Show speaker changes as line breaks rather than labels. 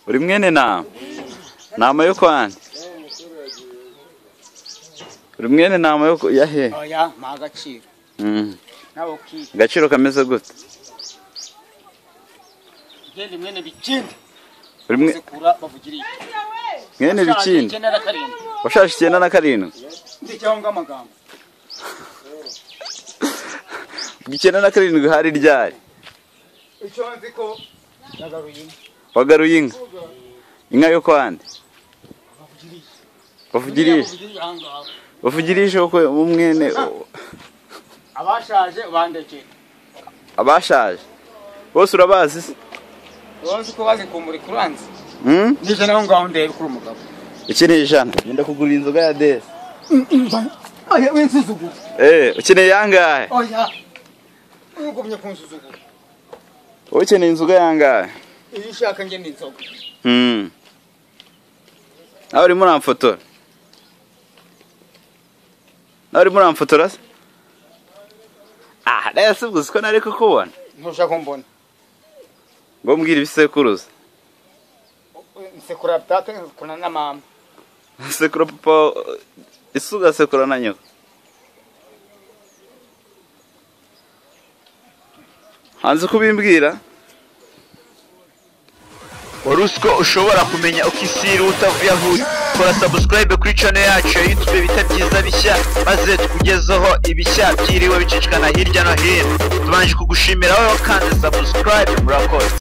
uri mwene nama nama yo kwani uri mwene nama yo ku- yahe
oya mpa agaciro
Mm.
nawe ukiri
agaciro kameze gute
genda mwene bikindi
uri mwe-
sekura bavugiriye
mwene bikindi
icyenda na karindwi
washaje icyenda na karindwi
ndijyaho ng'amagambo
ubwo icyenda na karindwi hari ryari
icyo nzi ko yagaruye inka
wagaruye inka inka yo kwande
bavugiriye
bavugirije
bavugiriye aha ngaha
bavugirije ko umwene
abashaje bandekera
abashaje bose urabazi se
wowe uzi ko bazi kumbura ikuranze
Mm?
nibyo nawe ngaho ndeba kuri umugabo
ukeneye ijana genda kugura inzoga ya desi
oya winsuzugura
eh ukeneye yangahe
oya ugumye kunsuzugura
wowe ukeneye inzoga yangahe
iyo ushaka njye ni inzoga
Mm. nawe urimo uramfotora nawe urimo uramfotora se ah rero si ubwo uzi ko nari kukubona
ntushaka kumbona
ngo mbwira ibisekuruza
nsekura data nsekura na mama
sekura papa ese ugasekura na nyoko hanze kubimbwira
wari uzi ko ushobora kumenya uko isi iri utavuye aho uri kora sabusikarayibe kuri cano yacu ya yutube bita byiza bishya maze tukugezeho ibishya byiriwe bicicikana hirya no hino tubanje kugushimira wowe wakanze sabusikarayibe murakoze